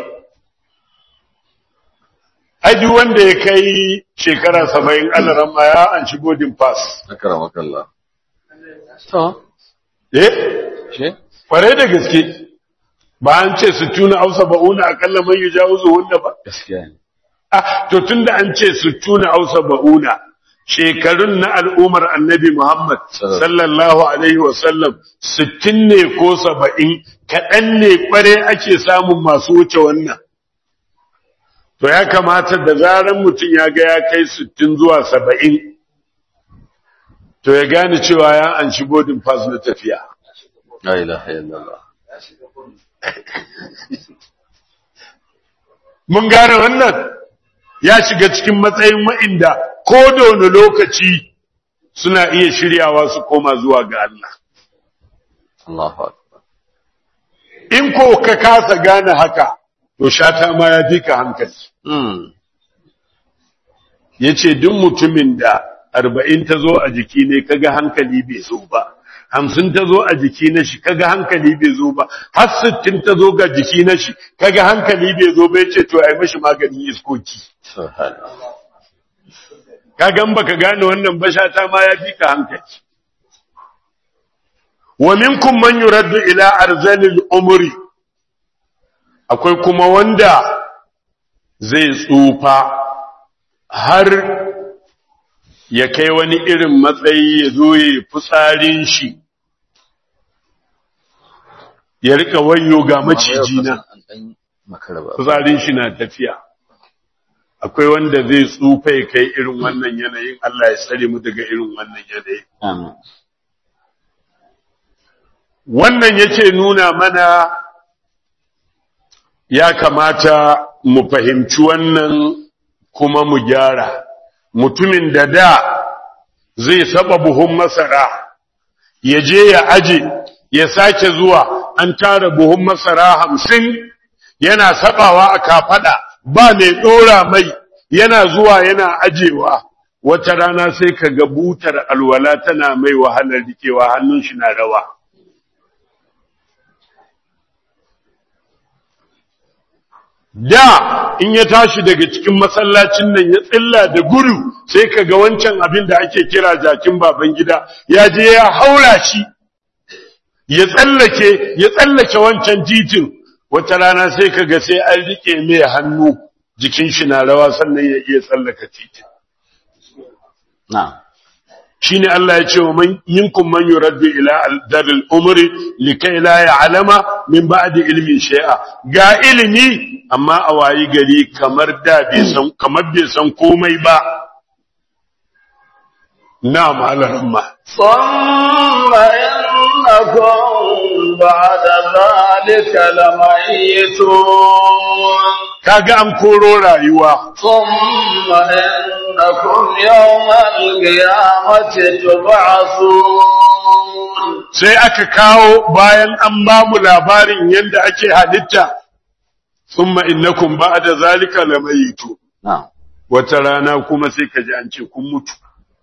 aji wanda ya kai shekara saba'in alaran ma ya an shigo din pass Akara makalla. To. eh She? kware da gaske ba an ce su tuna ausa ba'una akalla man yujawizu wanda ba Gaskiya ne. ah to tunda an ce su tuna ausa ba'una shekarun na al'umar annabi Muhammad sallallahu alaihi wasallam sittin ne ko saba'in kaɗan ne kware ake samun masu wuce wannan to ya kamata da zaran mutum ya ga ya kai sittin zuwa saba'in to ya gane cewa ya an shi boarding pass na tafiya La ilaha illallah. mun gane wannan ya shiga cikin matsayin wa'inda ko da wani lokaci suna iya shiryawa su koma zuwa ga Allah Allahu akbar. in ko ka kasa gane haka to shata ma ya fi ka hankali Hmm. ya ce duk mutumin da arba'in ta zo a jiki ne kaga hankali bai zo ba hamsin ta zo a jiki na shi kaga hankali bai zo ba har sittin ta zo ga jiki na shi kaga hankali bai zo ba ya ce to ai mashi maganin iskoki Subhanallah. kagan baka gane wannan bashata ma ya fi ka hankali wa minkum man yuraddu ila arzalil umri akwai kuma wanda zai tsufa har ya kai wani irin matsayi ya zo ya fitsarin shi ya rika wayo ga maciji na An ɗan makara ba. fitsarin shi na tafiya akwai wanda zai tsufa ya kai irin wannan yanayin Allah ya tsare mu daga irin wannan yanayin Amin. wannan yake nuna mana ya kamata mu fahimci wannan kuma mu gyara mutumin da da zai saba buhun masara ya je ya aje ya sake zuwa an tara buhun masara hamsin yana sabawa a kafada ba mai dora mai yana zuwa yana ajewa wata rana sai ka ga butar alwala tana mai wahalar rikewa hannun shi na rawa da in ya tashi daga cikin masallacin nan ya tsilla da gudu sai ka ga wancan abin da ake kira jakin baban gida ya je ya haura shi ya tsallake ya tsallake wancan titin wata rana sai ka ga sai an rike mai hannu jikin shi na rawa sannan ya iya tsallaka titin na'am shine Allah ya ce wa man yinkum man yuraddu ila al-daril umri likai la ya'lama min ba'di ilmi shay'a ga ilimi amma a wayi gari kamar da bai san kamar bai san komai ba na'am alarma ثم إنكم بعد ذلك لميتون kaga an koro rayuwa ثم إنكم يوم القيامة تبعثون sai aka kawo bayan an ba mu labarin yadda ake halitta thumma innakum ba'da zalika lamayitu na'am wata rana kuma sai ka ji an ce kun mutu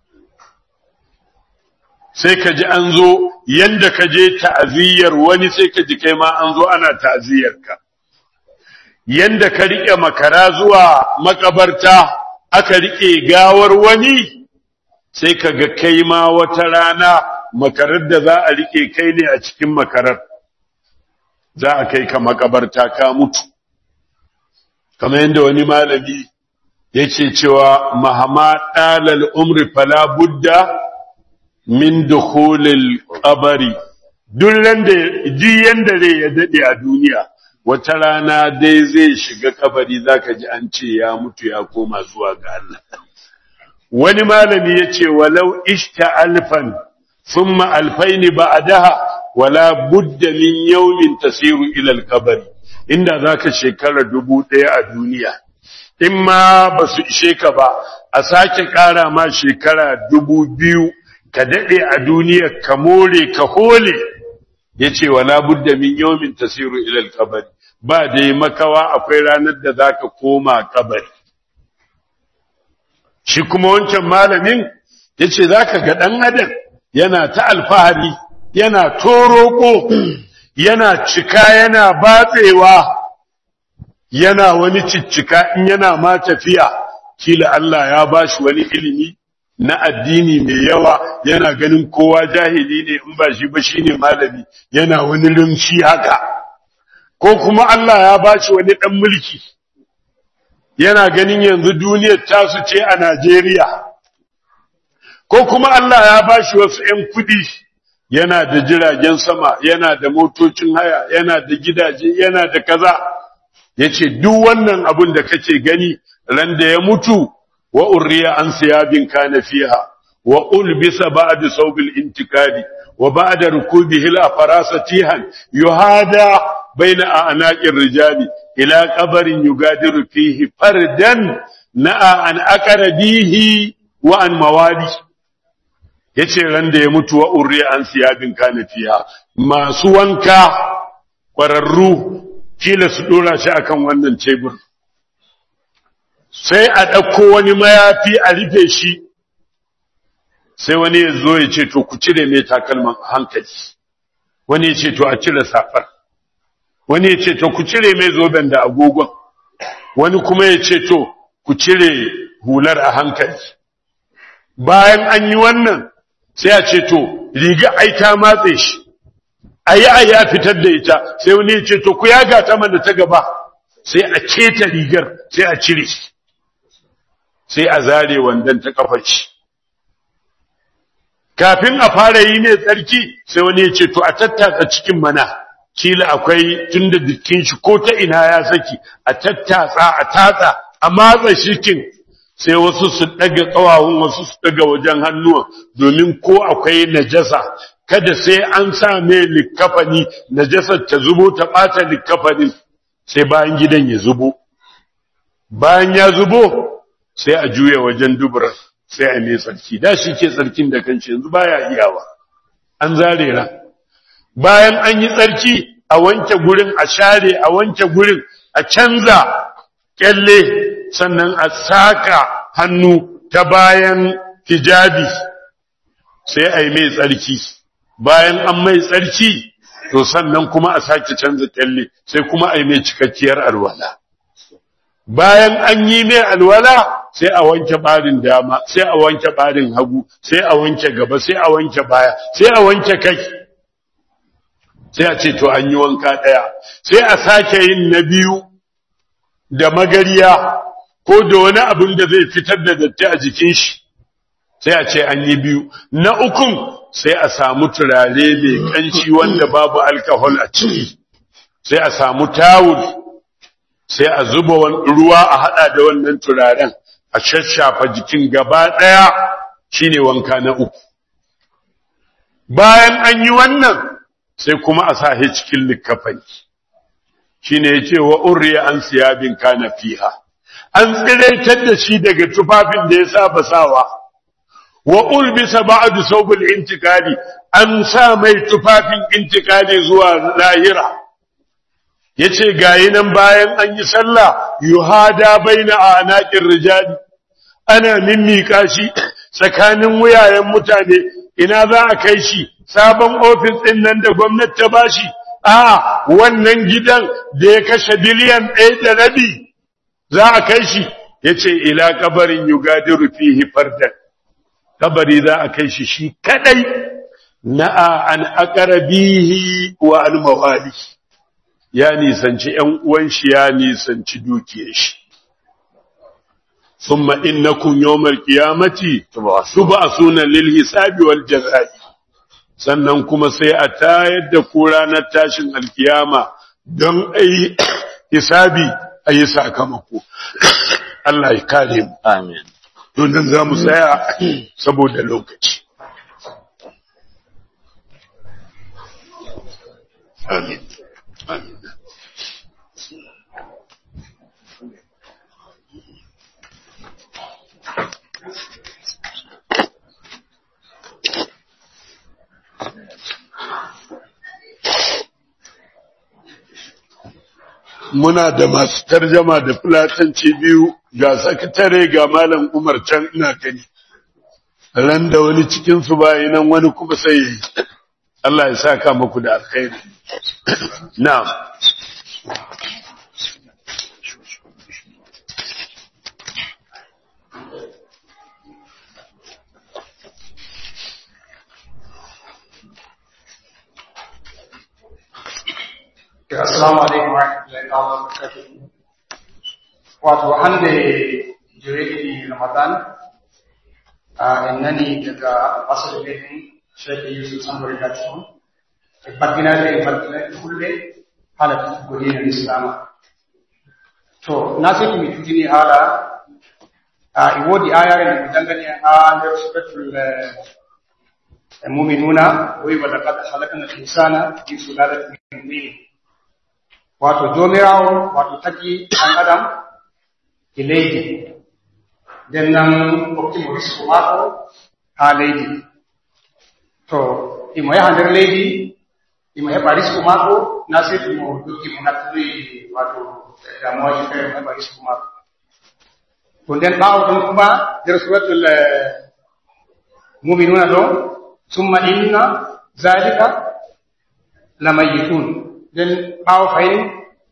sai ka ji an zo yanda ka je ta'aziyyar wani sai ka ji kai ma an zo ana ta'aziyyar ka yanda ka rike makara zuwa makabarta aka rike gawar wani sai ka ga kai ma wata rana makarar da za a rike kai ne a cikin makarar za a kai ka makabarta ka mutu kamar yadda wani malami yake cewa mahama dalal umri fala budda min dukhulil qabri duk randa ji yanda rai ya dade a duniya wata rana dai zai shiga kabari zaka ji an ce ya mutu ya koma zuwa ga Allah wani malami yace walau ishta alfan thumma alfaini ba'daha wala budda min yawmin tasiru ila al-qabri inda zaka shekara dubu ɗaya a duniya in ma ba su ishe ka ba a sake ƙara ma shekara dubu biyu ka daɗe a duniya ka more ka hole ya ce wa labudda min yomin tasiru ilal kabari ba dai makawa akwai ranar da za ka koma kabari shi kuma wancan malamin ya ce za ka ga ɗan adam yana ta alfahari yana toroko yana cika yana batsewa yana wani ciccika in yana ma tafiya kila Allah ya bashi wani ilimi na addini mai yawa yana ganin kowa jahili ne in ba shi ba shine malami yana wani lumshi haka ko kuma Allah ya bashi wani dan mulki yana ganin yanzu duniyar tasu ce a Najeriya ko kuma Allah ya bashi wasu ƴan kudi yana da jiragen sama yana da motocin haya yana da gidaje yana da kaza yace duk wannan abun da kake gani ran da ya mutu wa urriya an siyabin kana fiha wa ulbisa ba'da sawbil intikadi wa ba'da rukubihi la farasatihan yuhada baina anaqir rijali ila qabrin yugadiru fihi fardan na'a an aqrabihi wa an mawali yace ran da ya mutu wa urriya an siyabin kana fiha masu wanka kwararru kila su dora shi akan wannan tebur sai a ɗauko wani mayafi a rufe shi sai wani ya zo ya ce to ku cire mai takalman hankali wani ya ce to a cire safar wani ya ce to ku cire mai zoben da agogon wani kuma ya ce to ku cire hular a hankali bayan an yi wannan sai a ce to riga ai ta matse shi ayi ayi a fitar da ita sai wani ya ce to ku yaga ta mana ta gaba sai a keta rigar sai a cire shi sai a zare wandan ta kafar shi kafin a fara yi ne tsarki sai wani ya ce to a tattatsa cikin mana kila akwai tunda jikin shi ko ta ina ya saki a tattatsa a tatsa a matsa shikin sai wasu su daga kawawun wasu su daga wajen hannuwa domin ko akwai najasa kada sai an sa mai likafani najasar ta zubo ta bata likafanin sai bayan gidan ya zubo bayan ya zubo sai a juya wajen dubura sai a mai tsarki da shi ke tsarkin da kanshi yanzu baya iyawa an zare ran bayan an yi tsarki a wanke gurin a share a wanke gurin a canza kyalle sannan a saka hannu ta bayan hijabi sai a yi mai tsarki bayan an mai tsarki to sannan kuma a sake canza kyalle sai kuma a yi mai cikakkiyar alwala bayan an yi mai alwala sai a wanke barin dama sai a wanke barin hagu sai a wanke gaba sai a wanke baya sai a wanke kai sai a ce to an yi wanka ɗaya sai a sake yin na biyu da magariya ko da wani abin da zai fitar da datti a jikin shi sai a ce an yi biyu na ukun sai a samu turare mai kanci wanda babu alkohol a ciki sai a samu tawul sai a zuba ruwa a hada da wannan turaren a shashafa jikin gaba daya shine wanka na uku bayan an yi wannan sai kuma a sahi cikin likafani shine yace wa urriya an siyabin kana fiha an tsiraitar da shi daga tufafin da ya saba sawa wa ulbisa ba'du sawbul intikali an sa mai tufafin intikali zuwa lahira yace gayi nan bayan an yi sallah yuhada baina anaqir rijali ana mimmika shi tsakanin wuyayen mutane ina za a kai shi sabon ofis din nan da gwamnati ta bashi a wannan gidan da ya kashe biliyan ɗaya da rabi za a kai shi yace ila kabarin yugadiru fihi fardan kabari za a kai shi shi kadai na'a an aqrabihi wa al mawali ya nisanci ƴan uwan shi ya nisanci dukiyar shi thumma innakum yawmal qiyamati tub'asuna lil hisabi wal jazai sannan kuma sai a tayar da ku ranar tashin alkiyama don ayi hisabi ayi sakamako Allah ya kare mu Amin. don nan za mu tsaya saboda lokaci. Amin. Amin. Muna da masu tarjama da fulatanci biyu ga sakatare ga malam Umar can ina gani. Ran da wani cikinsu bayi nan wani kuma sai ya yi. Allah ya saka muku da alkhairi. Na'am. Assalamu alaikum wa rahmatullahi wa barakatuh. Wato hande jiregi Ramadan a innani daga asali ne Sheikh Yusuf Sambori Gatson. Bagina da bagina kulle hala godi na Islam. To na sai mi tudini hala a iwodi ayare ne dangane a da suratul mu'minuna wa laqad khalaqna al-insana fi sulalatin min tin wato jomirawo wato tagi ɗan adam e leydi nden nan hokkimo risku maako haa leydi to imo yaha nder leydi imo heɓa risku maako na sey timo doggi mo natturi wato damuwaji fere mo heɓa risku maako to nden ɓaawo ɗon kuma nder suratul muminuna ɗo summa inna zalika lamayitun den ɓaawo fayin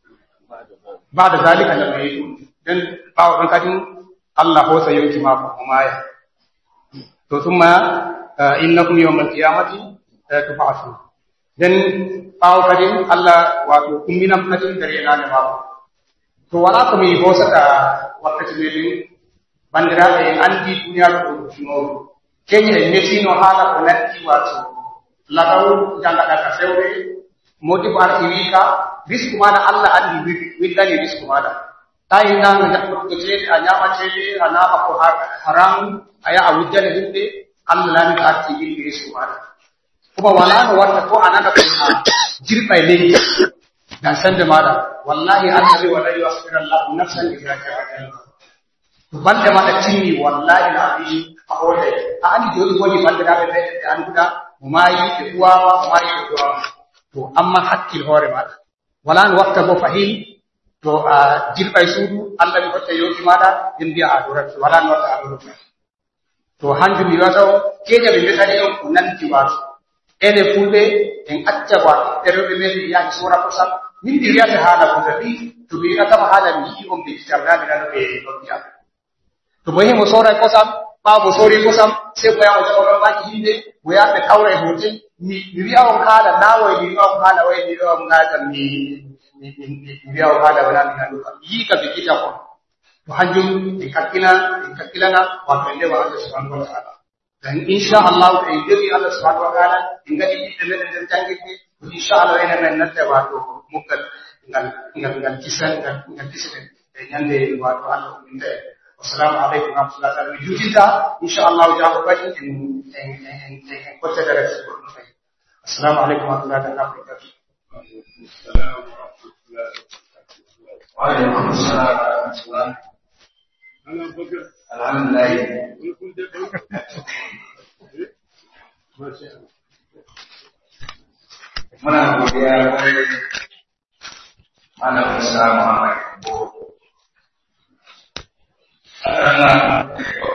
bada zalika la mai den ɓaawo ɗon kadin Allah hosa yonki mako o maya to summa innakum yawmal qiyamati tub'athun den ɓaawo kadin Allah wato umminam kadin nder yenande mako to wala ko mi hosata wakkati meɗen bandiraɓe en andi duniyaru ɗo ɗuɗɗunoru keñe en metino haala ko natti wato lagaw jangaɗa ka fewre modi ko arti wika risque maɗa allah andi windani risque maɗa tawi nanga jaɓɓoɗo ceede a ñama ceede a nama ko haram a yaha wujjane himɓe allah lami ko arti windi risque maɗa kuma wala no watta ko a nana ko a jirɓa e leydi dan sembe maɗa wallahi allah wi wala yuasfira llahu nafsan ida jaa to balɗe maɗa timmi wallahi no abi a hoode a andi joni woni bandiraɓe meɗen ɓe annduɗa mo maayi ɓe uwama mo maayi ɓe uwama to amma hakkil hoore maɗa wala no watta bo fahin to a jirɓa e suudu allah mi hotta yonki maɗa en mbiya a dorati wala no watta a dorati to hanjum mi wiyata o keeƴa ɓe mbiyatani on ko nanti wato ene fulɓe en acca wato ɗerewɓe men yahi sora kosam min diriyata hala ko tabi to bi aka ma hala ni on bi tarna mi na be do ya to boye mo sora ko sam ba mo sori ko sam sai ko ya mo sora ba ki hinde ko ya be kaure hotin ni diriya on kala nawo diriya on kala wai diriya on ngata ni ni diriya on kala wala mi na do yi ka bi kita ko to hanjum di kakkina di kakkilana wa pende wa Allah subhanahu wa ta'ala dan insha Allah da idiri Allah subhanahu wa ta'ala ingani di tele den jangiti insha Allah ina men natte wa to mukkal ngal ngal ngal kisan ngal ngal kisan e nyande wa to Allah inde wassalamu alaikum wa rahmatullahi wa barakatuh jujita insha Allah ja ko bajin en en en en ko te dara ko assalamu alaikum wa rahmatullahi wa barakatuh wa alaikum assalam wa rahmatullahi Alhamdulillah. Muna godiya kwarai mana Musa Muhammad Bo. Karena